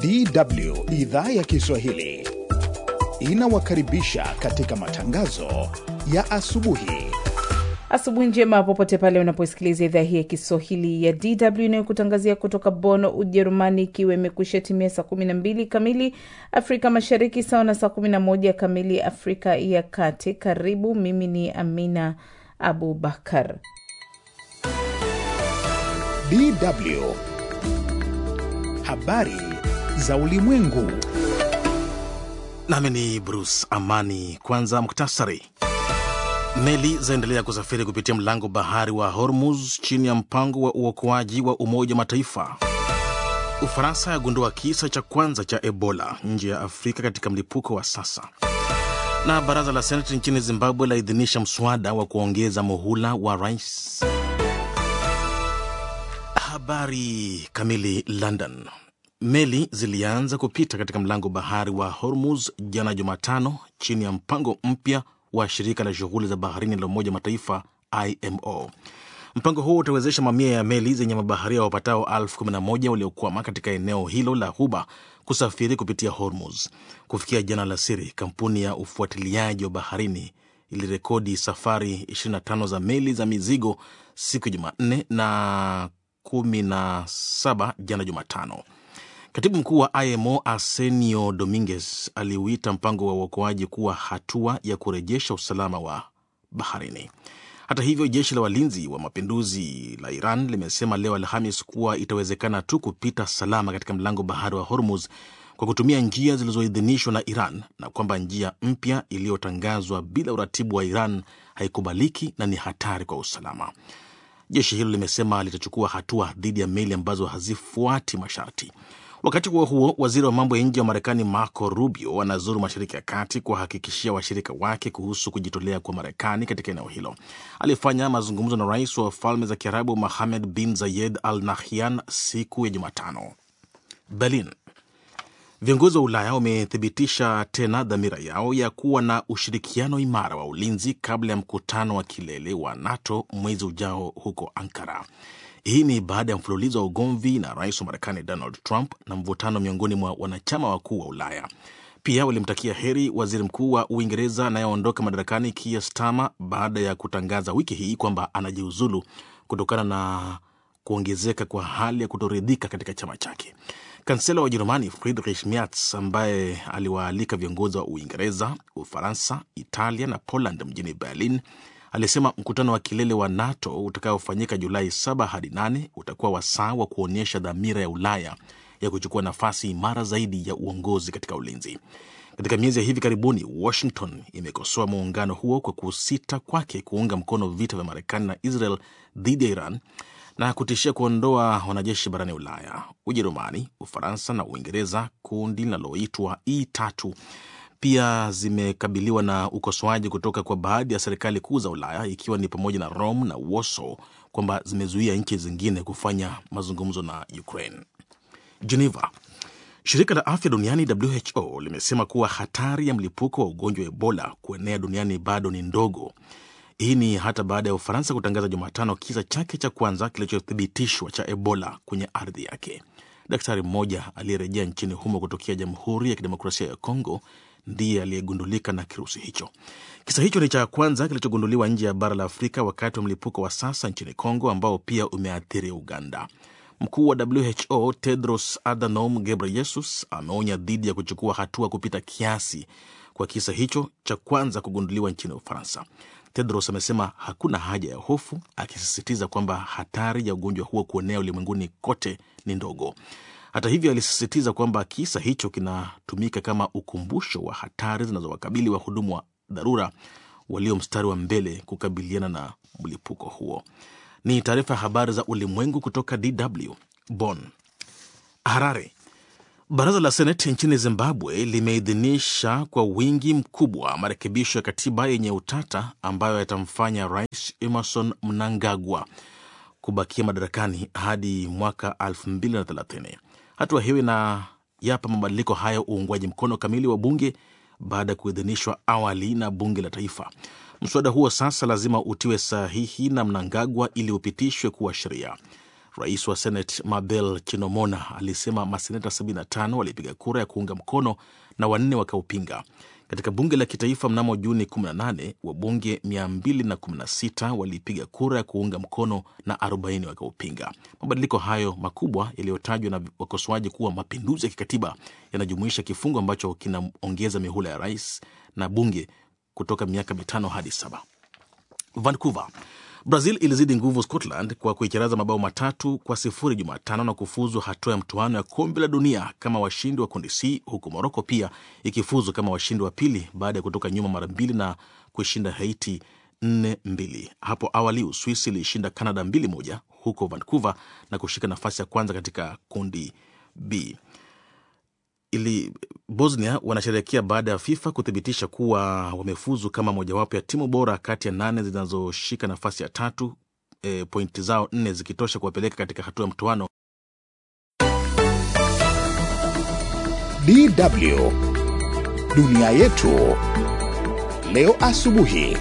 DW idhaa ya Kiswahili inawakaribisha katika matangazo ya asubuhi. Asubuhi njema popote pale unaposikiliza idhaa hii ya Kiswahili ya DW inayokutangazia kutoka Bonn, Ujerumani, ikiwa imekwisha timia saa 12 kamili Afrika Mashariki, sawa na saa 11 kamili Afrika ya Kati. Karibu, mimi ni Amina Abubakar. DW habari za ulimwengu. Nami ni Bruce Amani. Kwanza muktasari. Meli zaendelea kusafiri kupitia mlango bahari wa Hormuz chini ya mpango wa uokoaji wa Umoja wa Mataifa. Ufaransa yagundua kisa cha kwanza cha Ebola nje ya Afrika katika mlipuko wa sasa. Na baraza la seneti nchini Zimbabwe laidhinisha mswada wa kuongeza muhula wa rais. Habari kamili. London. Meli zilianza kupita katika mlango bahari wa Hormuz jana Jumatano chini ya mpango mpya wa shirika la shughuli za baharini la Umoja wa Mataifa IMO. Mpango huo utawezesha mamia ya meli zenye mabaharia wapatao elfu kumi na moja waliokwama katika eneo hilo la Ghuba kusafiri kupitia Hormuz. Kufikia jana alasiri, kampuni ya ufuatiliaji wa baharini ilirekodi safari 25 za meli za mizigo siku ya Jumanne na 17 jana Jumatano. Katibu mkuu wa IMO Arsenio Dominguez aliuita mpango wa uokoaji kuwa hatua ya kurejesha usalama wa baharini. Hata hivyo, jeshi la walinzi wa mapinduzi la Iran limesema leo Alhamis kuwa itawezekana tu kupita salama katika mlango bahari wa Hormuz kwa kutumia njia zilizoidhinishwa na Iran na kwamba njia mpya iliyotangazwa bila uratibu wa Iran haikubaliki na ni hatari kwa usalama. Jeshi hilo limesema litachukua hatua dhidi ya meli ambazo hazifuati masharti. Wakati huo huo, waziri wa mambo ya nje wa Marekani Marco Rubio anazuru Mashariki ya Kati kuwahakikishia washirika wake kuhusu kujitolea kwa Marekani katika eneo hilo. Alifanya mazungumzo na rais wa Falme za Kiarabu Mohamed bin Zayed Al Nahyan siku ya Jumatano. Berlin. Viongozi wa Ulaya wamethibitisha tena dhamira yao ya kuwa na ushirikiano imara wa ulinzi kabla ya mkutano wa kilele wa NATO mwezi ujao huko Ankara. Hii ni baada ya mfululizo wa ugomvi na rais wa Marekani Donald Trump na mvutano miongoni mwa wanachama wakuu wa Ulaya. Pia walimtakia heri waziri mkuu wa Uingereza anayeondoka madarakani Keir Starmer baada ya kutangaza wiki hii kwamba anajiuzulu kutokana na kuongezeka kwa hali ya kutoridhika katika chama chake. Kansela wa Ujerumani Friedrich Merz, ambaye aliwaalika viongozi wa Uingereza, Ufaransa, Italia na Poland mjini Berlin, alisema mkutano wa kilele wa NATO utakaofanyika Julai 7 hadi 8 utakuwa wasaa wa kuonyesha dhamira ya Ulaya ya kuchukua nafasi imara zaidi ya uongozi katika ulinzi. Katika miezi ya hivi karibuni, Washington imekosoa muungano huo kwa kusita kwake kuunga mkono vita vya Marekani na Israel dhidi ya Iran na kutishia kuondoa wanajeshi barani Ulaya. Ujerumani, Ufaransa na Uingereza, kundi linaloitwa E3 pia zimekabiliwa na ukosoaji kutoka kwa baadhi ya serikali kuu za Ulaya ikiwa ni pamoja na Rome na Warsaw kwamba zimezuia nchi zingine kufanya mazungumzo na Ukraine. Geneva. Shirika la afya duniani WHO limesema kuwa hatari ya mlipuko wa ugonjwa wa Ebola kuenea duniani bado ni ndogo. Hii ni hata baada ya Ufaransa kutangaza Jumatano kisa chake cha kwanza kilichothibitishwa cha Ebola kwenye ardhi yake. Daktari mmoja aliyerejea nchini humo kutokea Jamhuri ya Kidemokrasia ya Kongo ndiye aliyegundulika na kirusi hicho. Kisa hicho ni cha kwanza kilichogunduliwa nje ya bara la Afrika wakati wa mlipuko wa sasa nchini Kongo ambao pia umeathiri Uganda. Mkuu wa WHO Tedros Adhanom Ghebreyesus ameonya dhidi ya kuchukua hatua kupita kiasi kwa kisa hicho cha kwanza kugunduliwa nchini Ufaransa. Tedros amesema hakuna haja ya hofu, akisisitiza kwamba hatari ya ugonjwa huo kuenea ulimwenguni kote ni ndogo. Hata hivyo, alisisitiza kwamba kisa hicho kinatumika kama ukumbusho wa hatari zinazowakabili wahudumu wa dharura walio mstari wa mbele kukabiliana na mlipuko huo. Ni taarifa ya habari za ulimwengu kutoka DW Bonn. Harare. Baraza la Seneti nchini Zimbabwe limeidhinisha kwa wingi mkubwa marekebisho ya katiba yenye utata ambayo yatamfanya Rais Emerson Mnangagwa kubakia madarakani hadi mwaka 2030. Hatua hiyo inayapa mabadiliko hayo uungwaji mkono kamili wa bunge baada ya kuidhinishwa awali na bunge la taifa. Mswada huo sasa lazima utiwe sahihi na Mnangagwa ili upitishwe kuwa sheria. Rais wa Senate Mabel Chinomona alisema maseneta 75 walipiga kura ya kuunga mkono na wanne wakaupinga. Katika bunge la kitaifa mnamo Juni 18 wabunge 216 walipiga kura ya kuunga mkono na 40 wakaupinga. Mabadiliko hayo makubwa yaliyotajwa na wakosoaji kuwa mapinduzi ya kikatiba yanajumuisha kifungu ambacho kinaongeza mihula ya rais na bunge kutoka miaka mitano hadi saba. Vancouver. Brazil ilizidi nguvu Scotland kwa kuicharaza mabao matatu kwa sifuri Jumatano na kufuzu hatua ya mtoano ya kombe la dunia kama washindi wa kundi C, huku Moroko pia ikifuzu kama washindi wa pili baada ya kutoka nyuma mara mbili na kuishinda Haiti nne mbili. Hapo awali Uswisi ilishinda Canada mbili moja huko Vancouver na kushika nafasi ya kwanza katika kundi B ili Bosnia wanasherehekea baada ya FIFA kuthibitisha kuwa wamefuzu kama mojawapo ya timu bora kati ya nane zinazoshika nafasi ya tatu, e, pointi zao nne zikitosha kuwapeleka katika hatua ya mtoano. DW dunia yetu leo asubuhi.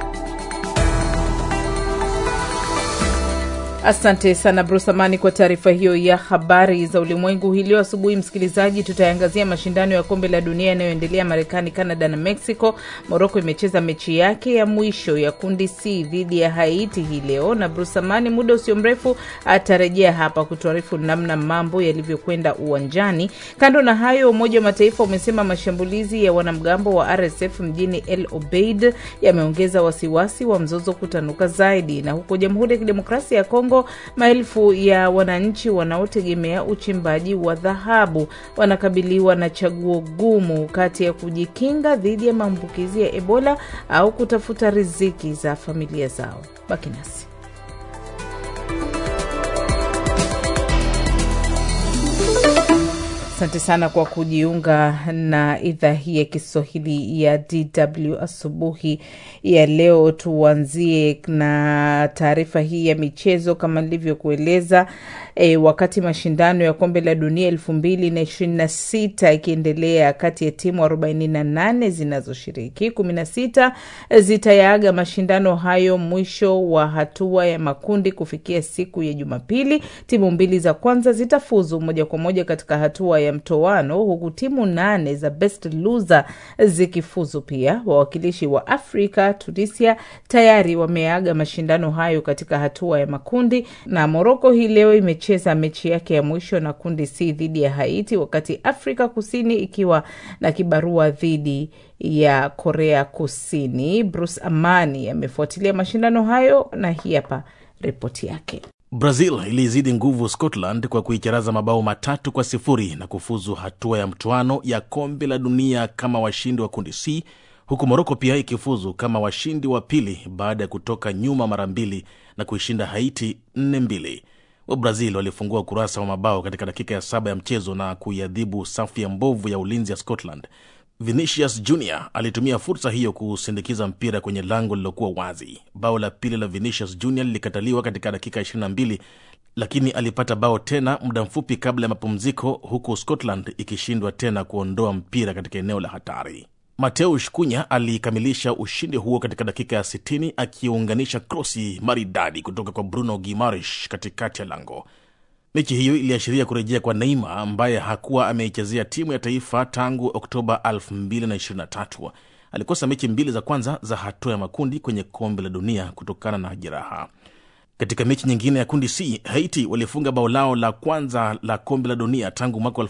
Asante sana Bruce Amani kwa taarifa hiyo ya habari za ulimwengu. Hii leo asubuhi, msikilizaji, tutaangazia mashindano ya kombe la dunia yanayoendelea Marekani, Canada na Mexico. Moroko imecheza mechi yake ya mwisho ya kundi C dhidi ya Haiti hii leo, na Bruce Amani muda usio mrefu atarejea hapa kutuarifu namna mambo yalivyokwenda uwanjani. Kando na hayo, Umoja wa Mataifa umesema mashambulizi ya wanamgambo wa RSF mjini El Obeid yameongeza wasiwasi wa mzozo kutanuka zaidi, na huko Jamhuri ya Kidemokrasia ya Kongo maelfu ya wananchi wanaotegemea uchimbaji wa dhahabu wanakabiliwa na chaguo gumu kati ya kujikinga dhidi ya maambukizi ya Ebola au kutafuta riziki za familia zao. Baki nasi. Asante sana kwa kujiunga na idhaa hii ya Kiswahili ya DW asubuhi ya leo. Tuanzie na taarifa hii ya michezo kama nilivyokueleza. E, wakati mashindano ya kombe la dunia elfu mbili na ishirini na sita ikiendelea kati ya timu arobaini na nane zinazoshiriki, kumi na sita zitayaaga mashindano hayo mwisho wa hatua ya makundi kufikia siku ya Jumapili. Timu mbili za kwanza zitafuzu moja kwa moja katika hatua ya mtoano huku timu nane za best loser zikifuzu pia. Wawakilishi wa Afrika, Tunisia tayari wameaga mashindano hayo katika hatua ya makundi, na Moroko hii leo imecheza mechi yake ya mwisho na kundi C dhidi ya Haiti, wakati Afrika Kusini ikiwa na kibarua dhidi ya Korea Kusini. Bruce Amani amefuatilia mashindano hayo na hii hapa ripoti yake. Brazil ilizidi nguvu Scotland kwa kuicharaza mabao matatu kwa sifuri na kufuzu hatua ya mtoano ya kombe la dunia kama washindi wa kundi C, huku Moroko pia ikifuzu kama washindi wa pili baada ya kutoka nyuma mara mbili na kuishinda Haiti nne mbili. Wabrazil walifungua ukurasa wa mabao katika dakika ya saba ya mchezo na kuiadhibu safu ya mbovu ya ulinzi ya Scotland. Vinicius Junior alitumia fursa hiyo kusindikiza mpira kwenye lango lililokuwa wazi. Bao la pili la Vinicius Junior lilikataliwa katika dakika 22, lakini alipata bao tena muda mfupi kabla ya mapumziko, huku Scotland ikishindwa tena kuondoa mpira katika eneo la hatari. Mateusz Cunha alikamilisha ushindi huo katika dakika ya 60 akiunganisha krosi maridadi kutoka kwa Bruno Guimaraes katikati ya lango. Mechi hiyo iliashiria kurejea kwa Neymar ambaye hakuwa ameichezea timu ya taifa tangu Oktoba 2023. Alikosa mechi mbili za kwanza za hatua ya makundi kwenye kombe la dunia kutokana na jeraha. Katika mechi nyingine ya kundi C, Haiti walifunga bao lao la kwanza la kombe la dunia tangu mwaka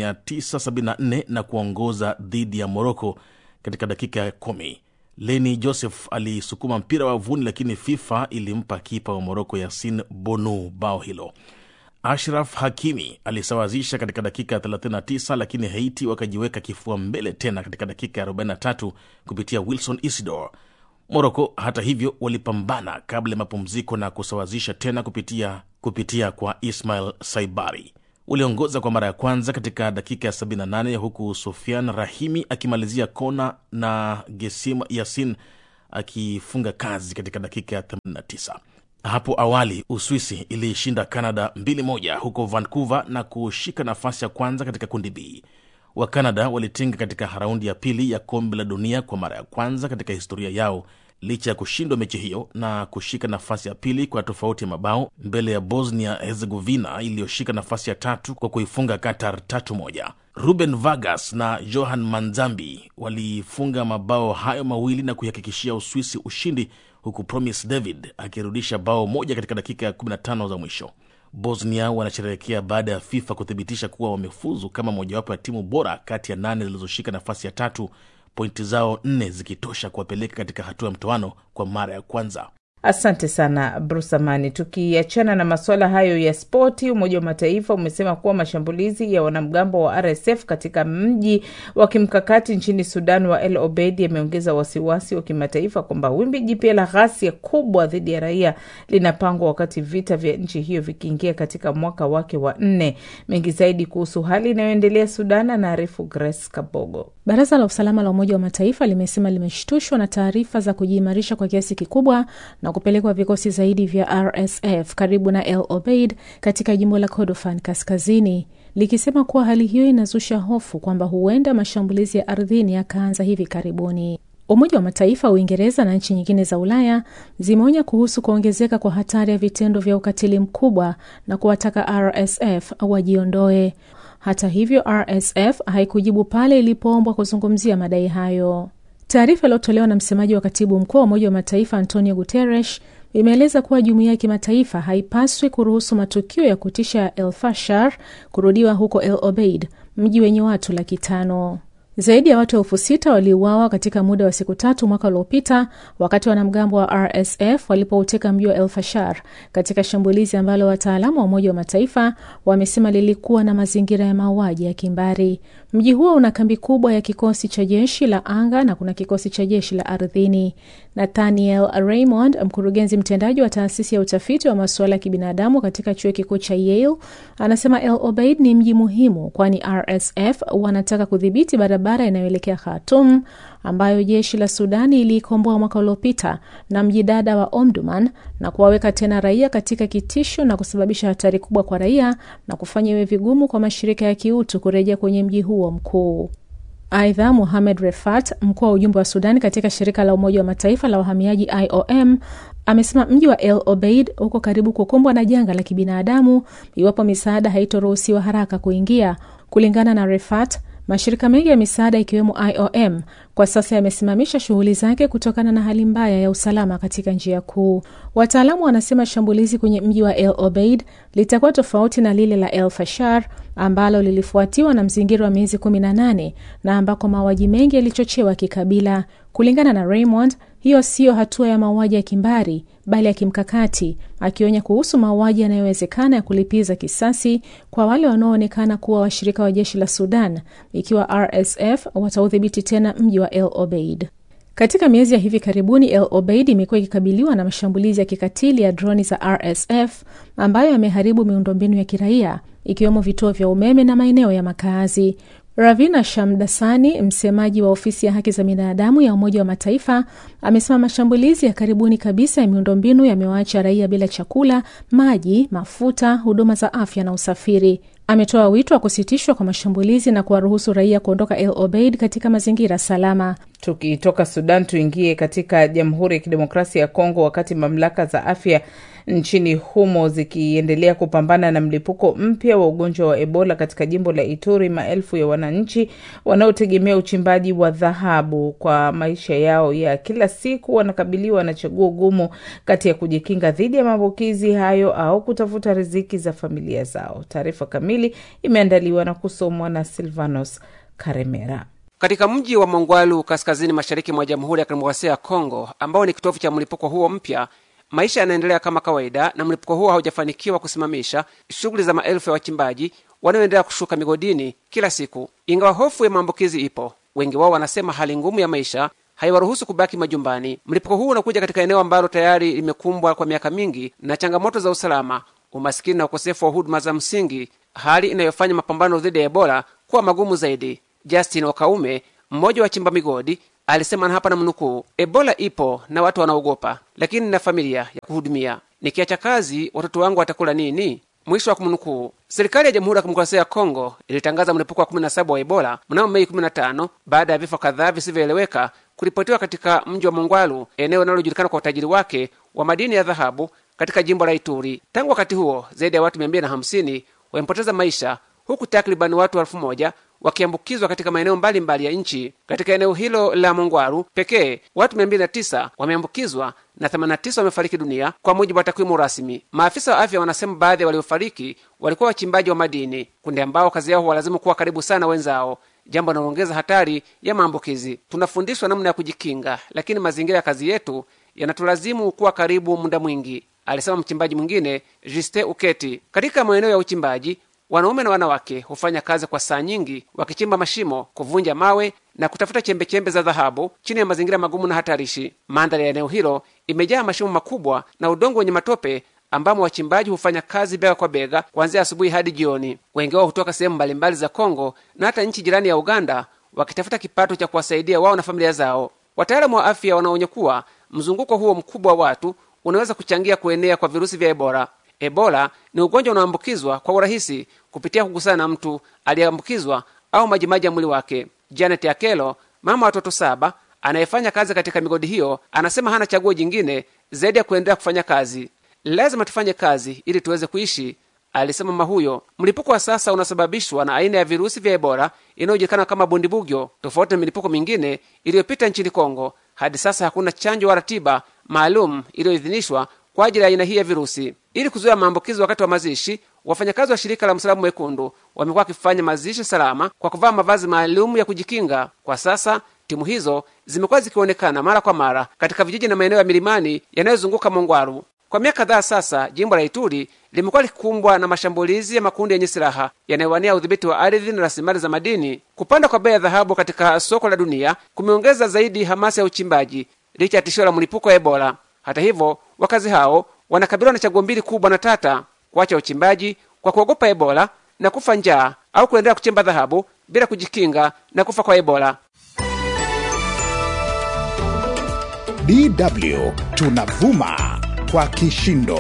1974 na kuongoza dhidi ya Moroko katika dakika ya kumi. Leni Joseph alisukuma mpira wavuni, lakini FIFA ilimpa kipa wa Moroko Yasin Bonu bao hilo. Ashraf Hakimi alisawazisha katika dakika ya 39 lakini Haiti wakajiweka kifua mbele tena katika dakika ya 43 kupitia Wilson Isidore. Moroko hata hivyo walipambana kabla ya mapumziko na kusawazisha tena kupitia, kupitia kwa Ismail Saibari. Waliongoza kwa mara ya kwanza katika dakika ya 78 huku Sofian Rahimi akimalizia kona na Gesim Yasin akifunga kazi katika dakika ya 89. Hapo awali Uswisi iliishinda Canada 2-1 huko Vancouver na kushika nafasi ya kwanza katika kundi B. Wakanada walitinga katika raundi ya pili ya kombe la dunia kwa mara ya kwanza katika historia yao licha ya kushindwa mechi hiyo na kushika nafasi ya pili kwa tofauti ya mabao mbele ya Bosnia Herzegovina iliyoshika nafasi ya tatu kwa kuifunga Qatar tatu moja. Ruben Vargas na Johan Manzambi walifunga mabao hayo mawili na kuihakikishia Uswisi ushindi, huku Promise David akirudisha bao moja katika dakika ya 15 za mwisho. Bosnia wanasherehekea baada ya FIFA kuthibitisha kuwa wamefuzu kama mojawapo ya timu bora kati ya nane zilizoshika nafasi ya tatu, pointi zao nne zikitosha kuwapeleka katika hatua ya mtoano kwa mara ya kwanza. Asante sana Bruce Amani. Tukiachana na masuala hayo ya spoti, Umoja wa Mataifa umesema kuwa mashambulizi ya wanamgambo wa RSF katika mji wa kimkakati nchini Sudan wa El Obeid yameongeza wasiwasi wa kimataifa kwamba wimbi jipya la ghasia kubwa dhidi ya raia linapangwa wakati vita vya nchi hiyo vikiingia katika mwaka wake wa nne. Mengi zaidi kuhusu hali inayoendelea Sudan anaarifu Grace Kabogo. Baraza la usalama la Umoja wa Mataifa limesema limeshtushwa na taarifa za kujiimarisha kwa kiasi kikubwa na kupelekwa vikosi zaidi vya RSF karibu na El Obeid katika jimbo la Kordofan kaskazini, likisema kuwa hali hiyo inazusha hofu kwamba huenda mashambulizi ya ardhini yakaanza hivi karibuni. Umoja wa Mataifa, Uingereza na nchi nyingine za Ulaya zimeonya kuhusu kuongezeka kwa hatari ya vitendo vya ukatili mkubwa na kuwataka RSF wajiondoe. Hata hivyo, RSF haikujibu pale ilipoombwa kuzungumzia madai hayo. Taarifa iliyotolewa na msemaji wa katibu mkuu wa Umoja wa Mataifa Antonio Guterres imeeleza kuwa jumuiya ya kimataifa haipaswi kuruhusu matukio ya kutisha ya El Fashar kurudiwa huko El Obeid, mji wenye watu laki tano. Zaidi ya watu elfu sita waliuawa katika muda wa siku tatu mwaka uliopita wakati wanamgambo wa RSF walipouteka mji wa El Fashar katika shambulizi ambalo wataalamu wa Umoja wa Mataifa wamesema lilikuwa na mazingira ya mauaji ya kimbari. Mji huo una kambi kubwa ya kikosi cha jeshi la anga na kuna kikosi cha jeshi la ardhini. Nathaniel Raymond, mkurugenzi mtendaji wa taasisi ya utafiti wa masuala ya kibinadamu katika chuo kikuu cha Yale, anasema El Obeid ni mji muhimu, kwani RSF wanataka kudhibiti barabara inayoelekea Khartoum ambayo jeshi la Sudani iliikomboa mwaka uliopita na mji dada wa Omdurman na kuwaweka tena raia katika kitisho na kusababisha hatari kubwa kwa raia na kufanya iwe vigumu kwa mashirika ya kiutu kurejea kwenye mji huo mkuu. Aidha, Muhamed Refat, mkuu wa ujumbe wa Sudani katika shirika la Umoja wa Mataifa la uhamiaji IOM, amesema mji wa El Obeid uko karibu kukumbwa na janga la kibinadamu iwapo misaada haitoruhusiwa haraka kuingia. Kulingana na Refat, mashirika mengi ya misaada ikiwemo IOM kwa sasa yamesimamisha shughuli zake kutokana na hali mbaya ya usalama katika njia kuu. Wataalamu wanasema shambulizi kwenye mji wa El Obeid litakuwa tofauti na lile la El Fashar ambalo lilifuatiwa na mzingiro wa miezi 18 na ambako mauaji mengi yalichochewa kikabila. Kulingana na Raymond, hiyo siyo hatua ya mauaji ya kimbari bali ya kimkakati, akionya kuhusu mauaji yanayowezekana ya kulipiza kisasi kwa wale wanaoonekana kuwa washirika wa jeshi la Sudan ikiwa RSF wataudhibiti tena mji wa El Obeid. Katika miezi ya hivi karibuni, El Obeid imekuwa ikikabiliwa na mashambulizi ya kikatili ya droni za RSF ambayo yameharibu miundombinu ya kiraia ikiwemo vituo vya umeme na maeneo ya makazi. Ravina Shamdasani, msemaji wa ofisi ya haki za binadamu ya Umoja wa Mataifa, amesema mashambulizi ya karibuni kabisa ya miundombinu yamewaacha raia bila chakula, maji, mafuta, huduma za afya na usafiri. Ametoa wito wa kusitishwa kwa mashambulizi na kuwaruhusu raia kuondoka El Obeid katika mazingira salama. Tukitoka Sudan tuingie katika Jamhuri ya Kidemokrasia ya Kongo, wakati mamlaka za afya nchini humo zikiendelea kupambana na mlipuko mpya wa ugonjwa wa Ebola katika jimbo la Ituri, maelfu ya wananchi wanaotegemea uchimbaji wa dhahabu kwa maisha yao ya kila siku wanakabiliwa na chaguo gumu kati ya kujikinga dhidi ya maambukizi hayo au kutafuta riziki za familia zao. Taarifa kamili imeandaliwa na kusomwa na Silvanos Karemera. Katika mji wa Mongwalu kaskazini mashariki mwa Jamhuri ya Kidemokrasia ya Kongo, ambao ni kitovu cha mlipuko huo mpya, maisha yanaendelea kama kawaida, na mlipuko huo haujafanikiwa kusimamisha shughuli za maelfu ya wachimbaji wanaoendelea kushuka migodini kila siku. Ingawa hofu ya maambukizi ipo, wengi wao wanasema hali ngumu ya maisha haiwaruhusu kubaki majumbani. Mlipuko huu unakuja katika eneo ambalo tayari limekumbwa kwa miaka mingi na changamoto za usalama, umasikini na ukosefu wa huduma za msingi, hali inayofanya mapambano dhidi ya Ebola kuwa magumu zaidi. Justin Wakaume, mmoja wa chimba migodi, alisema na hapa na mnukuu, Ebola ipo na watu wanaogopa, lakini na familia ya kuhudumia. Nikiacha kazi, watoto wangu watakula nini? Mwisho wa kumnukuu. Serikali ya Jamhuri ya Kidemokrasia ya Kongo ilitangaza mlipuko wa 17 wa Ebola mnamo Mei 15 baada ya vifo kadhaa visivyoeleweka kuripotiwa katika mji wa Mongwalu, eneo linalojulikana kwa utajiri wake wa madini ya dhahabu katika jimbo la Ituri. Tangu wakati huo zaidi ya watu mia mbili na hamsini wamepoteza maisha huku takribani watu elfu moja wakiambukizwa katika maeneo mbalimbali ya nchi. Katika eneo hilo la Mongwaru pekee watu 209 wameambukizwa na 89 wamefariki dunia kwa mujibu wa takwimu rasmi. Maafisa wa afya wanasema baadhi ya waliofariki walikuwa wachimbaji wa madini, kundi ambao kazi yao huwalazimu kuwa karibu sana wenzao, jambo linaloongeza hatari ya maambukizi. Tunafundishwa namna ya kujikinga, lakini mazingira ya kazi yetu yanatulazimu kuwa karibu muda mwingi, alisema mchimbaji mwingine Juste Uketi. Katika maeneo ya uchimbaji wanaume na wanawake hufanya kazi kwa saa nyingi wakichimba mashimo, kuvunja mawe na kutafuta chembechembe za dhahabu chini ya mazingira magumu na hatarishi. Mandhari ya eneo hilo imejaa mashimo makubwa na udongo wenye matope ambamo wachimbaji hufanya kazi bega kwa bega kuanzia asubuhi hadi jioni. Wengi wao hutoka sehemu mbalimbali za Kongo na hata nchi jirani ya Uganda wakitafuta kipato cha kuwasaidia wao na familia zao. Wataalamu wa afya wanaonya kuwa mzunguko huo mkubwa wa watu unaweza kuchangia kuenea kwa virusi vya Ebola. Ebola ni ugonjwa unaoambukizwa kwa urahisi kupitia kugusana na mtu aliyeambukizwa au majimaji ya mwili wake. Janet Akelo, mama wa watoto saba anayefanya kazi katika migodi hiyo, anasema hana chaguo jingine zaidi ya kuendelea kufanya kazi. Lazima tufanye kazi ili tuweze kuishi, alisema mama huyo. Mlipuko wa sasa unasababishwa na aina ya virusi vya Ebola inayojulikana kama bundibugyo. Tofauti na milipuko mingine iliyopita nchini Kongo, hadi sasa hakuna chanjo wala tiba maalum iliyoidhinishwa kwa ajili ya aina hii ya virusi. Ili kuzuia maambukizi wakati wa mazishi, wafanyakazi wa shirika la Msalaba Mwekundu wamekuwa wakifanya mazishi salama kwa kuvaa mavazi maalum ya kujikinga. Kwa sasa timu hizo zimekuwa zikionekana mara kwa mara katika vijiji na maeneo ya milimani yanayozunguka Mongwaru. Kwa miaka kadhaa sasa, jimbo la Ituri limekuwa likikumbwa na mashambulizi ya makundi yenye silaha yanayowania udhibiti wa ardhi na rasilimali za madini. Kupanda kwa bei ya dhahabu katika soko la dunia kumeongeza zaidi hamasa ya uchimbaji licha ya tishio la mlipuko wa Ebola. Hata hivyo, wakazi hao wanakabiliwa na chaguo mbili kubwa na tata: kuacha uchimbaji kwa kuogopa Ebola na kufa njaa, au kuendelea kuchimba dhahabu bila kujikinga na kufa kwa Ebola. DW tunavuma kwa kishindo.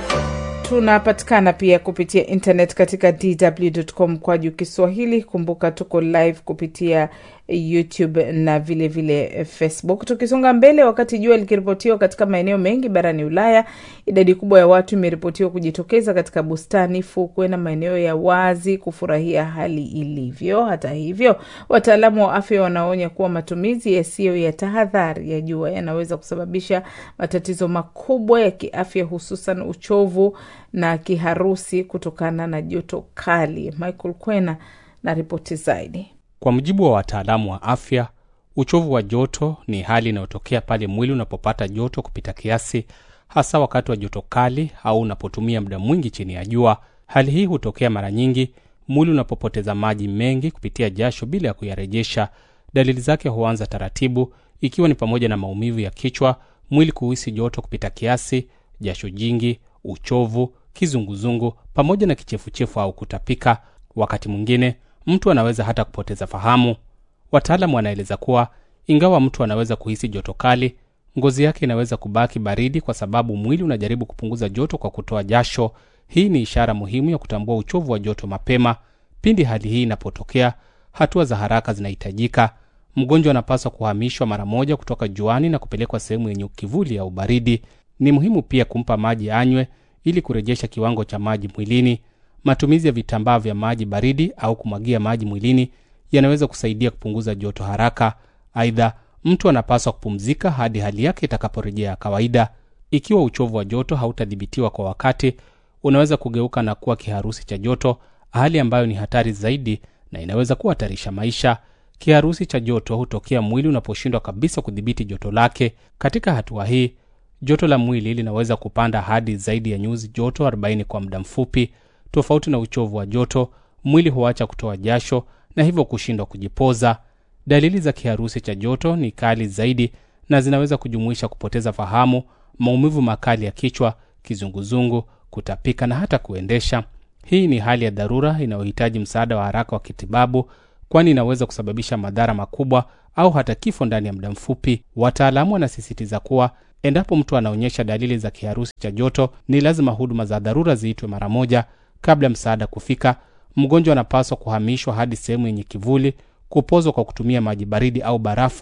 Tunapatikana pia kupitia internet katika dw.com kwa juu Kiswahili. Kumbuka tuko live kupitia YouTube na vilevile vile Facebook. Tukisonga mbele, wakati jua likiripotiwa katika maeneo mengi barani Ulaya, idadi kubwa ya watu imeripotiwa kujitokeza katika bustani, fukwe na maeneo ya wazi kufurahia hali ilivyo. Hata hivyo, wataalamu wa afya wanaonya kuwa matumizi yasiyo ya tahadhari ya jua yanaweza kusababisha matatizo makubwa ya kiafya, hususan uchovu na kiharusi kutokana na joto kali. Michael Kwena na ripoti zaidi. Kwa mujibu wa wataalamu wa afya, uchovu wa joto ni hali inayotokea pale mwili unapopata joto kupita kiasi, hasa wakati wa joto kali au unapotumia muda mwingi chini ya jua. Hali hii hutokea mara nyingi mwili unapopoteza maji mengi kupitia jasho bila ya kuyarejesha. Dalili zake huanza taratibu, ikiwa ni pamoja na maumivu ya kichwa, mwili kuhisi joto kupita kiasi, jasho jingi, uchovu, kizunguzungu, pamoja na kichefuchefu au kutapika. Wakati mwingine mtu anaweza hata kupoteza fahamu. Wataalamu wanaeleza kuwa ingawa mtu anaweza kuhisi joto kali, ngozi yake inaweza kubaki baridi kwa sababu mwili unajaribu kupunguza joto kwa kutoa jasho. Hii ni ishara muhimu ya kutambua uchovu wa joto mapema. Pindi hali hii inapotokea, hatua za haraka zinahitajika. Mgonjwa anapaswa kuhamishwa mara moja kutoka juani na kupelekwa sehemu yenye kivuli au baridi. Ni muhimu pia kumpa maji anywe ili kurejesha kiwango cha maji mwilini. Matumizi ya vitambaa vya maji baridi au kumwagia maji mwilini yanaweza kusaidia kupunguza joto haraka. Aidha, mtu anapaswa kupumzika hadi hali yake itakaporejea kawaida. Ikiwa uchovu wa joto hautadhibitiwa kwa wakati, unaweza kugeuka na kuwa kiharusi cha joto, hali ambayo ni hatari zaidi na inaweza kuhatarisha maisha. Kiharusi cha joto hutokea mwili unaposhindwa kabisa kudhibiti joto lake. Katika hatua hii, joto la mwili linaweza kupanda hadi zaidi ya nyuzi joto 40 kwa muda mfupi. Tofauti na uchovu wa joto, mwili huacha kutoa jasho na hivyo kushindwa kujipoza. Dalili za kiharusi cha joto ni kali zaidi na zinaweza kujumuisha kupoteza fahamu, maumivu makali ya kichwa, kizunguzungu, kutapika na hata kuendesha. Hii ni hali ya dharura inayohitaji msaada wa haraka wa kitibabu, kwani inaweza kusababisha madhara makubwa au hata kifo ndani ya muda mfupi. Wataalamu wanasisitiza kuwa endapo mtu anaonyesha dalili za kiharusi cha joto, ni lazima huduma za dharura ziitwe mara moja. Kabla ya msaada kufika, mgonjwa anapaswa kuhamishwa hadi sehemu yenye kivuli, kupozwa kwa kutumia maji baridi au barafu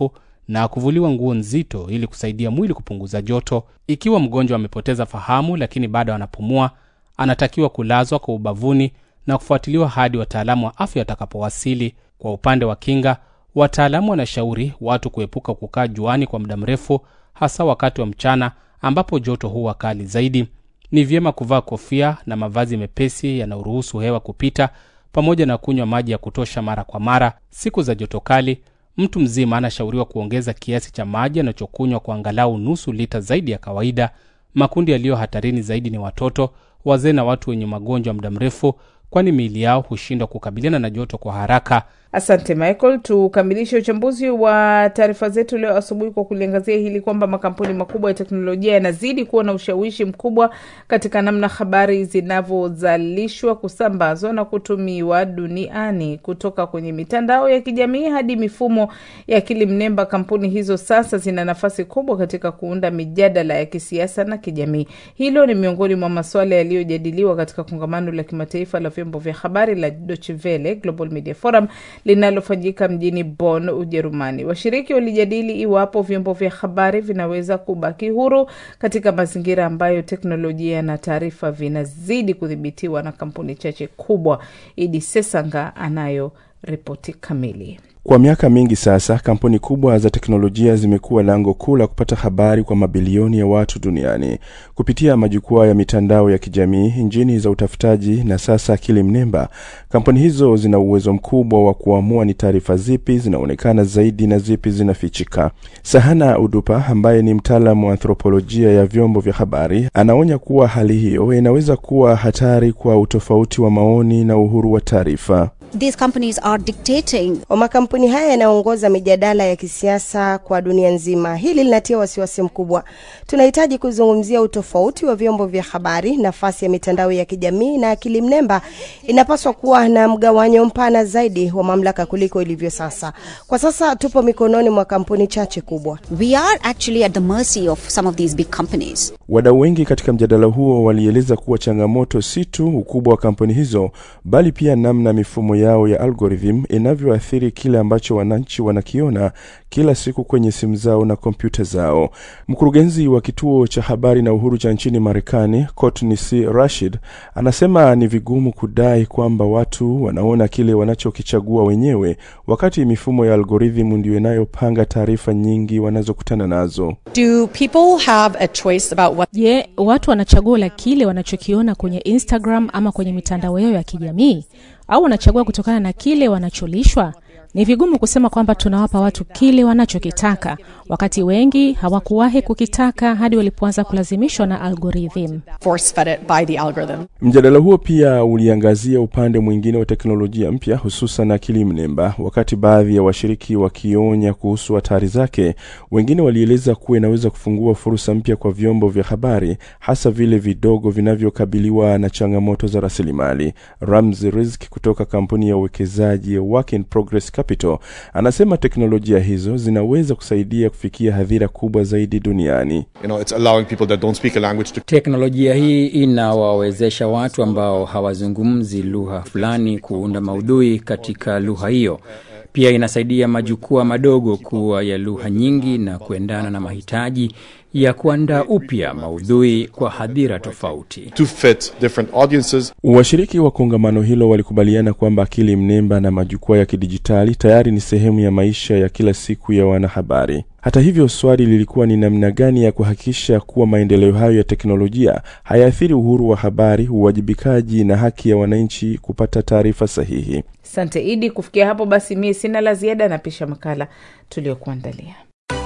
na kuvuliwa nguo nzito ili kusaidia mwili kupunguza joto. Ikiwa mgonjwa amepoteza fahamu lakini bado anapumua, anatakiwa kulazwa kwa ubavuni na kufuatiliwa hadi wataalamu wa afya watakapowasili. Kwa upande wa kinga, wataalamu wanashauri watu kuepuka kukaa juani kwa muda mrefu, hasa wakati wa mchana ambapo joto huwa kali zaidi. Ni vyema kuvaa kofia na mavazi mepesi yanayoruhusu hewa kupita, pamoja na kunywa maji ya kutosha mara kwa mara. Siku za joto kali, mtu mzima anashauriwa kuongeza kiasi cha maji anachokunywa kwa angalau nusu lita zaidi ya kawaida. Makundi yaliyo hatarini zaidi ni watoto, wazee na watu wenye magonjwa muda mrefu, kwani miili yao hushindwa kukabiliana na joto kwa haraka. Asante Michael. Tukamilishe uchambuzi wa taarifa zetu leo asubuhi kwa kuliangazia hili kwamba makampuni makubwa ya teknolojia yanazidi kuwa na ushawishi mkubwa katika namna habari zinavyozalishwa, kusambazwa na kutumiwa duniani, kutoka kwenye mitandao ya kijamii hadi mifumo ya akili mnemba. Kampuni hizo sasa zina nafasi kubwa katika kuunda mijadala ya kisiasa na kijamii. Hilo ni miongoni mwa masuala yaliyojadiliwa katika kongamano la kimataifa la vyombo vya habari la Deutsche Welle Global Media Forum linalofanyika mjini Bonn, Ujerumani. Washiriki walijadili iwapo vyombo vya habari vinaweza kubaki huru katika mazingira ambayo teknolojia na taarifa vinazidi kudhibitiwa na kampuni chache kubwa. Idi Sesanga anayo ripoti kamili. Kwa miaka mingi sasa, kampuni kubwa za teknolojia zimekuwa lango kuu la kupata habari kwa mabilioni ya watu duniani kupitia majukwaa ya mitandao ya kijamii, injini za utafutaji na sasa akili mnemba. Kampuni hizo zina uwezo mkubwa wa kuamua ni taarifa zipi zinaonekana zaidi na zipi zinafichika. Sahana Udupa ambaye ni mtaalamu wa anthropolojia ya vyombo vya habari anaonya kuwa hali hiyo inaweza kuwa hatari kwa utofauti wa maoni na uhuru wa taarifa. These companies are dictating. Makampuni haya yanaongoza mijadala ya kisiasa kwa dunia nzima. Hili linatia wasiwasi mkubwa. Tunahitaji kuzungumzia utofauti wa vyombo vya habari. Nafasi ya mitandao ya kijamii na akili mnemba inapaswa kuwa na mgawanyo mpana zaidi wa mamlaka kuliko ilivyo sasa. Kwa sasa tupo mikononi mwa kampuni chache kubwa. We are actually at the mercy of some of these big companies. Wadau wengi katika mjadala huo walieleza kuwa changamoto si tu ukubwa wa kampuni hizo, bali pia namna mifumo yao ya algorithm inavyoathiri kile ambacho wananchi wanakiona kila siku kwenye simu zao na kompyuta zao. Mkurugenzi wa kituo cha habari na uhuru cha nchini Marekani, Courtney C. Rashid, anasema ni vigumu kudai kwamba watu wanaona kile wanachokichagua wenyewe, wakati mifumo ya algorithm ndiyo inayopanga taarifa nyingi wanazokutana nazo. Do people have a choice about what Je, watu wana chaguo la kile wanachokiona kwenye Instagram ama kwenye mitandao yao ya kijamii au wanachagua kutokana na kile wanacholishwa? Ni vigumu kusema kwamba tunawapa watu kile wanachokitaka, wakati wengi hawakuwahi kukitaka hadi walipoanza kulazimishwa na algorithm. force fed it by the algorithm? Mjadala huo pia uliangazia upande mwingine wa teknolojia mpya, hususan akili mnemba. Wakati baadhi ya washiriki wakionya kuhusu hatari zake, wengine walieleza kuwa inaweza kufungua fursa mpya kwa vyombo vya habari, hasa vile vidogo vinavyokabiliwa na changamoto za rasilimali. Ramzi Rizk kutoka kampuni ya uwekezaji ya Work in Progress Capital anasema teknolojia hizo zinaweza kusaidia kufikia hadhira kubwa zaidi duniani. You know, it's allowing people that don't speak a language to Teknolojia hii inawawezesha watu ambao hawazungumzi lugha fulani kuunda maudhui katika lugha hiyo. Pia inasaidia majukwaa madogo kuwa ya lugha nyingi na kuendana na mahitaji ya kuandaa upya maudhui kwa hadhira tofauti. to fit different audiences. Washiriki wa kongamano hilo walikubaliana kwamba akili mnemba na majukwaa ya kidijitali tayari ni sehemu ya maisha ya kila siku ya wanahabari. Hata hivyo, swali lilikuwa ni namna gani ya kuhakikisha kuwa maendeleo hayo ya teknolojia hayaathiri uhuru wa habari, uwajibikaji na haki ya wananchi kupata taarifa sahihi. Asante Idi. Kufikia hapo basi, mie sina la ziada, napisha makala tuliyokuandalia.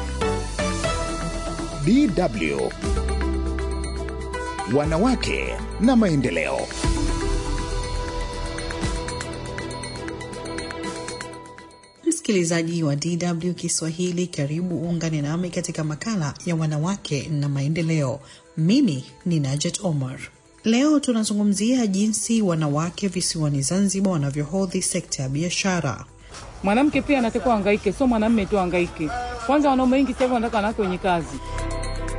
DW Wanawake na Maendeleo. Msikilizaji wa DW Kiswahili, karibu uungane nami katika makala ya wanawake na maendeleo. Mimi ni Najet Omar. Leo tunazungumzia jinsi wanawake visiwani Zanzibar wanavyohodhi sekta ya biashara. Mwanamke pia anatakiwa angaike, sio mwanamme tu angaike. Kwanza wanaume wengi sasa hivi wanataka wanawake wenye kazi.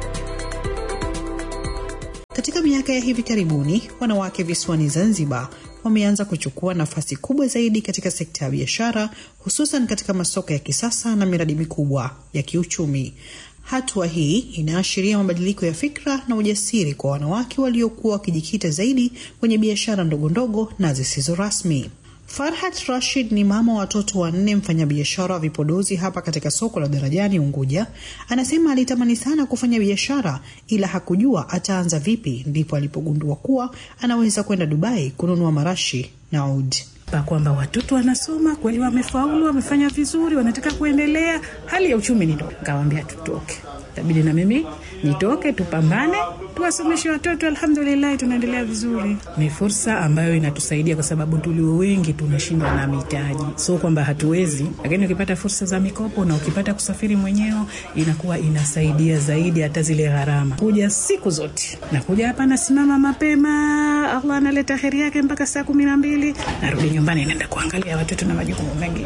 Katika miaka ya hivi karibuni, wanawake visiwani Zanzibar wameanza kuchukua nafasi kubwa zaidi katika sekta ya biashara, hususan katika masoko ya kisasa na miradi mikubwa ya kiuchumi. Hatua hii inaashiria mabadiliko ya fikra na ujasiri kwa wanawake waliokuwa wakijikita zaidi kwenye biashara ndogondogo na zisizo rasmi. Farhat Rashid ni mama wa watoto wanne, mfanyabiashara wa vipodozi hapa katika soko la Darajani Unguja. Anasema alitamani sana kufanya biashara ila hakujua ataanza vipi, ndipo alipogundua kuwa anaweza kwenda Dubai kununua marashi na udi pa kwamba watoto wanasoma kweli, wamefaulu, wamefanya vizuri, wanataka kuendelea, hali ya uchumi ni ndogo. Nikawaambia tutoke, tabidi na mimi nitoke, tupambane, tuwasomeshe watoto. Alhamdulillah, tunaendelea vizuri. Ni fursa ambayo inatusaidia kwa sababu tulio wengi tunashindwa na mitaji, so kwamba hatuwezi, lakini ukipata fursa za mikopo na ukipata kusafiri mwenyewe inakuwa inasaidia zaidi hata zile gharama. Kuja siku zote nakuja hapa, nasimama mapema, Allah analeta heri yake mpaka saa kumi na mbili narudi nyumbani, naenda kuangalia watoto na majukumu mengine.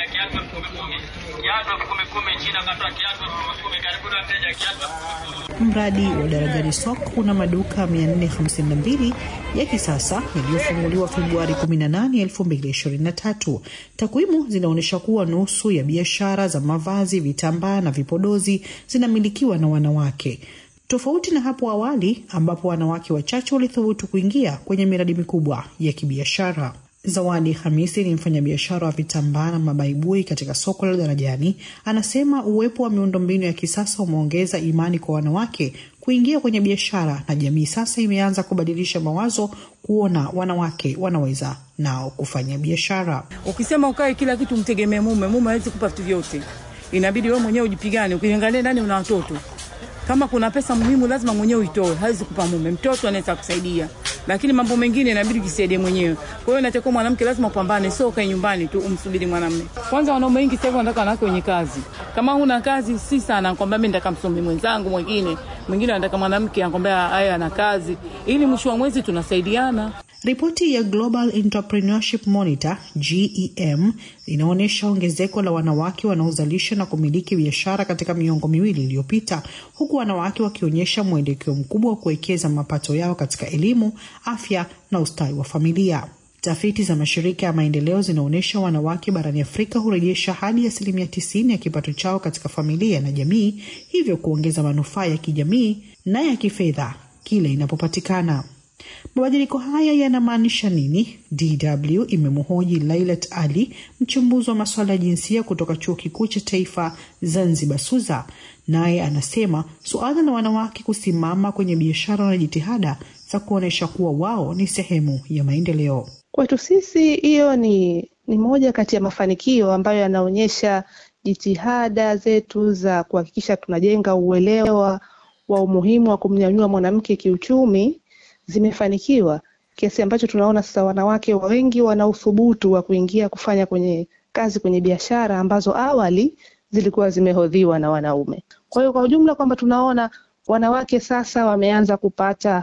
Mradi wa Darajani Soko una maduka 452 ya kisasa yaliyofunguliwa Februari 18, 2023. Takwimu zinaonyesha kuwa nusu ya biashara za mavazi, vitambaa na vipodozi zinamilikiwa na wanawake, tofauti na hapo awali ambapo wanawake wachache walithubutu kuingia kwenye miradi mikubwa ya kibiashara. Zawadi Hamisi ni mfanyabiashara wa vitambaa na mabaibui katika soko la Darajani. Anasema uwepo wa miundombinu ya kisasa umeongeza imani kwa wanawake kuingia kwenye biashara, na jamii sasa imeanza kubadilisha mawazo, kuona wanawake wanaweza nao kufanya biashara. Ukisema ukae kila kitu mtegemee mume, mume hawezi kupa vitu vyote, inabidi wewe mwenyewe ujipigane. Ukiangalia ndani una watoto, kama kuna pesa muhimu lazima mwenyewe uitoe, hawezi kupa mume. Mtoto anaweza kusaidia lakini mambo mengine inabidi ujisaidie mwenyewe. Kwa hiyo inatakiwa mwanamke lazima upambane, sio ukae nyumbani tu umsubiri mwanamume. Kwanza wanaume wengi sasa hivi wanataka wanawake wenye kazi. Kama huna kazi, si sana kwamba mimi nataka msomi mwenzangu mwingine, mwingine anataka mwanamke anakwambia haya ana kazi, ili mwisho wa mwezi tunasaidiana. Ripoti ya Global Entrepreneurship Monitor GEM inaonyesha ongezeko la wanawake wanaozalisha na kumiliki biashara katika miongo miwili iliyopita, huku wanawake wakionyesha mwelekeo mkubwa wa kuwekeza mapato yao katika elimu, afya na ustawi wa familia. Tafiti za mashirika ya maendeleo zinaonyesha wanawake barani Afrika hurejesha hadi asilimia tisini ya kipato chao katika familia na jamii, hivyo kuongeza manufaa ya kijamii na ya kifedha kile inapopatikana. Mabadiliko haya yanamaanisha nini? DW imemhoji Lailat Ali, mchambuzi wa masuala ya jinsia kutoka chuo kikuu cha taifa Zanzibar SUZA, naye anasema suala la wanawake kusimama kwenye biashara na jitihada za kuonyesha kuwa wao ni sehemu ya maendeleo. Kwetu sisi hiyo ni, ni moja kati ya mafanikio ambayo yanaonyesha jitihada zetu za kuhakikisha tunajenga uelewa wa umuhimu wa kumnyanyua mwanamke kiuchumi zimefanikiwa kiasi ambacho tunaona sasa wanawake wengi wana uthubutu wa kuingia kufanya kwenye kazi kwenye biashara ambazo awali zilikuwa zimehodhiwa na wanaume. Kwa hiyo kwa ujumla kwamba tunaona wanawake sasa wameanza kupata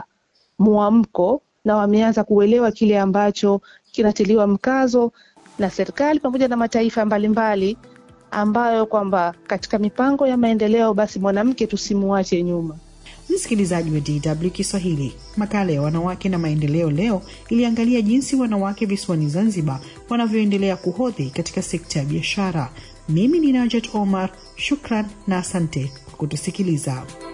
mwamko na wameanza kuelewa kile ambacho kinatiliwa mkazo na serikali pamoja na mataifa mbalimbali mbali, ambayo kwamba katika mipango ya maendeleo basi mwanamke tusimuache nyuma. Msikilizaji wa DW Kiswahili, makala ya wanawake na maendeleo leo iliangalia jinsi wanawake visiwani Zanzibar wanavyoendelea kuhodhi katika sekta ya biashara. Mimi ni Najet Omar, shukran na asante kwa kutusikiliza.